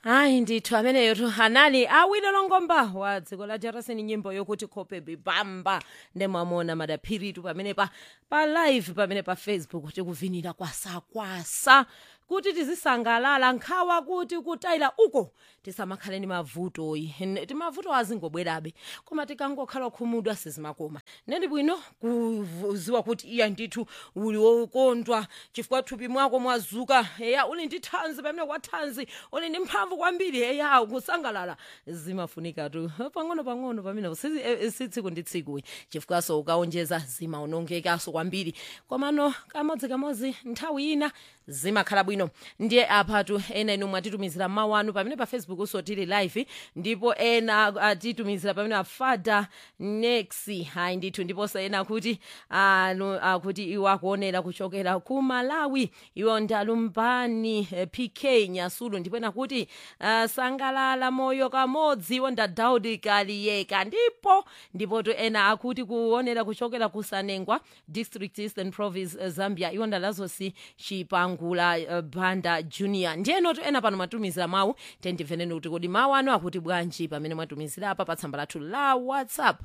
hayi ndithu ameneyo anali awile longomba wa dziko la jarasini nyimbo yokuti khope bibamba ndemwamona madaphiritu pamene pa pa live pamene pa facebook tikuvinira kwasakwasa kuti tizisangalala nkhawa kuti kutayila uko tisamakhale ni mavutoyi N- timavuto azingobwerabe koma tikangokhala khumudwa sizimakoma ndendi bwino kuziwa kuti iya ndithu uli wokondwa chifukwa thupi mwako mwazuka eya uli ndi thanzi pamene kwa thanzi uli ndi mphamvu kwambiri eya kusangalala zimafunika tu pang'ono pang'ono pamene si eh, si tsiku ndi tsiku chifukwaso ukaonjeza zimaonongekaso kwambiri komano kamodzi kamodzi nthawi ina zimakhala bwino ndiye apatu ena inu mwatitumizira mawu anu pamene pa facebook uso tili live ndipo ena atitumizira pamene afada nexi hayi ndithu ndiponso ena akuti anu akuti iwo akuonera kuchokera ku malawi iwo ndalumbani eh, pk nyasulu ndipo ena kuti uh, sangalala moyo kamodzi iwo nda daudi kaliyeka ndipo ndipo to ena akuti kuonera kuchokera ku sanengwa district eastern province eh, zambia iwo ndalazosi chipangula uh, banda junior ndiyenoto ena pano matumizira mawu tendimveneni kuti kodi mawu anu akuti bwanji pamene mwatumizira apa pa tsamba lathu la whatsapp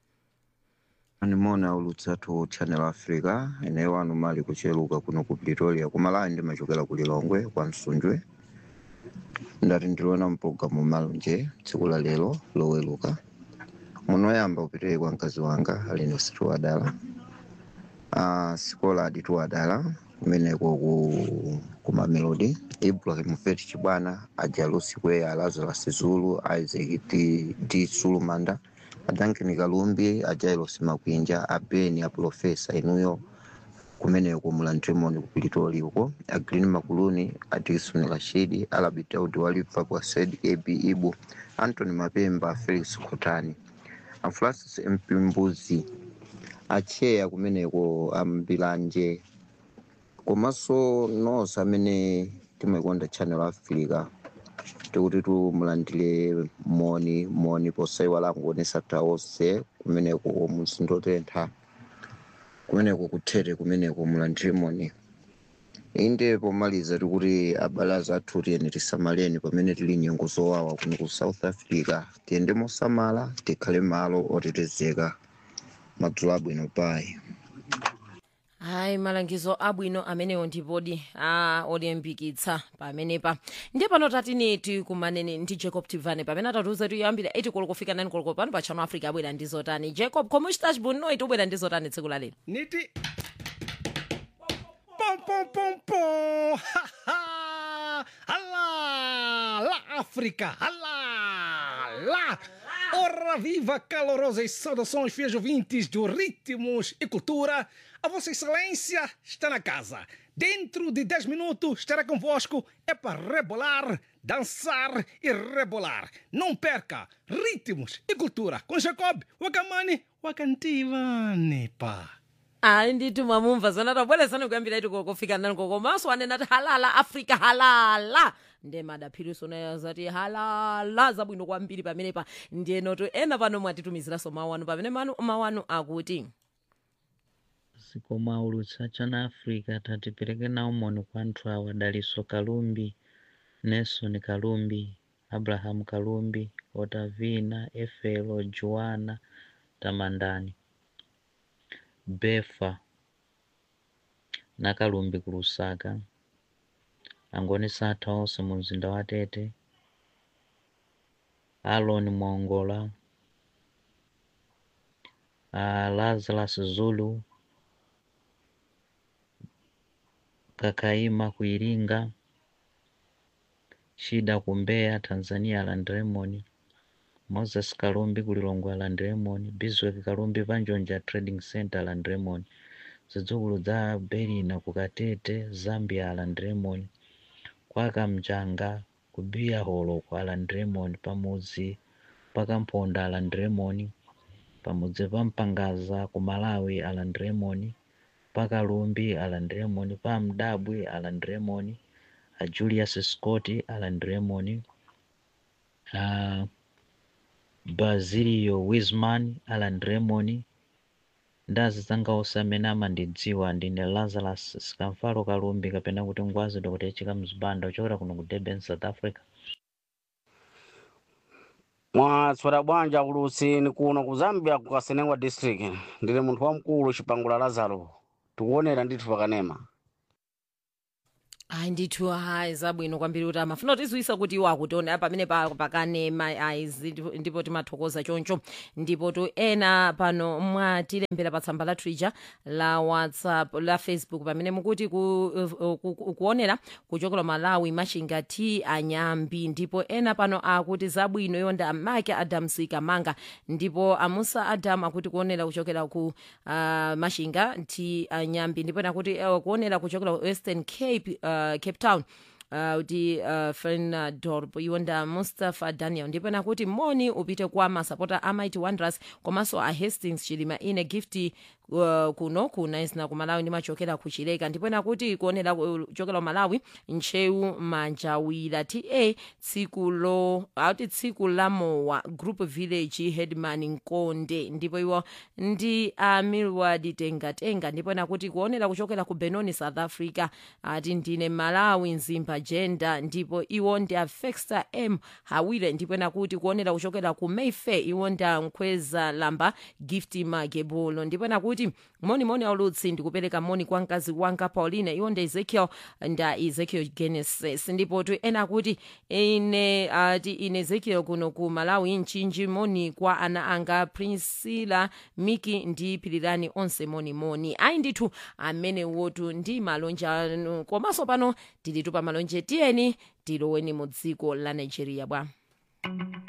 animona ulutsatu channel africa eneyo wanu mali kucheluka kuno ku pretoria kumalawi ndimachokera ku lilongwe kwa msunjwe ndati ndiliona mpulogalamu malonje tsiku la lero loweluka munoyamba upitire kwa mkazi wanga alino situ wadala uh, sikola aditu wadala kumeneko ku, ku mamelodi ibrahim fet chibwana ajalusi kweya lazarus zulu isaac d, d sulumanda adanken kalumbi ajailos makwinja abeni aprofesa inuyo kumeneko mulantremoni ku pretoria uko agreen makuluni adilson rashidi alabi daudi walifa kwa said ab ibu antony mapemba felix khotani afrancis mpimbuzi acheya kumeneko ambilanje komanso nonse amene timakonda channel africa tikuti tumulandire moni moni posaiwala kuonesa taonse kumeneko muzindotentha kumeneko kuthete kumeneko mulandire moni inde pomaliza tikuti abale athu tiyeni tisamaleni pamene tili nyengo zowawa kuno ku south africa tiyende mosamala tikhale malo otetezeka madzulo abwino payi hayi malangizo abwino amenewo ndipodi a olimbikitsa pamenepa ndiye pano tatini tikumaneni ndi jacob tivane pamene atatiuza tiyambira 8 koloko kufika 9 koloko pano pa channel africa abwera ndi zotani jacob koma uchitachi bwinoi tubwera ndi zotani tsiku la lero Niti. Pom, pom, pom, pom. Ha, ha. Alá, lá, África. Alá, lá. Ora viva, calorosas saudações, fiéis ouvintes do Ritmos e Cultura. A Vossa Excelência está na casa. Dentro de 10 minutos estará convosco. É para rebolar, dançar e rebolar. Não perca Ritmos e Cultura com Jacob Wakamani Wakantivani, pá. hayi ndithu mwamumva zona tabweresani kuyambira iti kokofika nani kokomanso anena ati halala africa halala ndiye madaphiriso nayo zati halala zabwino kwambiri pamenepa ndiyenoto ena pano mwatitumiziranso mawu anu pamene manu mawu anu akuti zikomo aulutsa channel africa tatipereke nawo moni kwa anthu awa daliso kalumbi nelson kalumbi abraham kalumbi otavina efelo joana tamandani befa na kalumbi ku lusaka angonisa athu onse mu mzinda wa tete alon mwongola uh, lazarus zulu kakaima ku iringa shida ku mbeya tanzania land lemon moses kalumbi ku lilongwe land lemon biswek kalumbi panjonja trading center land lemon zidzukulu za berina ku katete zambia land lemon kwaka mchanga ku biya holo kwa land lemon pamudzi pakamponda aland lemon pamudzi pa mpangaza ku malawi aland lemon pakalumbi aland lemon pa mdabwi aland lemon a julius scott aland lemon uh, basilio wisman aland lemon ndazi zanga onse amene amandidziwa ndine lazarus sikamfalo kalumbi kapena kuti ngwazi dr chika mzibanda uchokera kuno ku durban south africa mwatswera bwanja kulusini kuno ku zambia ku kasenengwa district ndili munthu wamkulu chipangula lazaro tikuonera ndithu pakanema ayi ndithu hayi zabwino kwambiri kuti amafuna kutidziwitsa kuti iwo akutiona pamene pa- pakanema ayi zi- ndipo timathokoza choncho ndipo tu ena pano mwatilembera pa tsamba lathu ija la whatsapp la facebook pamene mukuti ku, uh, ku, ku, kuonera kuchokera malawi machinga t anyambi ndipo ena pano akuti zabwino yonda amake adams kamanga ndipo amusa adam akuti kuonera kuchokera ku uh, machinga t anyambi ndipo ena kuti uh, kuonera kuchokera ku western cape uh, cape town uh, kuti uh, fernadorp iwonda mustapha daniel ndipo nakuti moni upite kwa masapota a mighty wanderers komanso a hastings chilima ine gift uh, kuno kuna isina ku malawi ndimachokera ku chileka ndipo nakuti kuonera kuchokera ku malawi ntcheu manjawira ta tsiku lo auti tsiku la mowa group village headman nkonde ndipo iwo ndi a milward tengatenga ndipo nakuti kuonera kuchokera ku benoni south africa ati ndine malawi nzimba jenda ndipo iwo ndi a fexter m hawire ndipo nakuti kuonera kuchokera ku mayfair iwo ndi a nkhweza lamba gift magebulo ndipo nakuti monimoni aulutsi ndikupereka moni kwa mkazi wanga paulina iwo ndi ezekiel nda ezekiel genesis ndipo tu ena akuti ine ati ine ezekiel kuno ku malawi mchinji moni kwa ana anga priscilla miki ndi pirirani onse monimoni ayi ndithu amene wotu ndi malonje anu komanso pano tilitu pa malonje tiyeni tiloweni mu dziko la nigeria bwa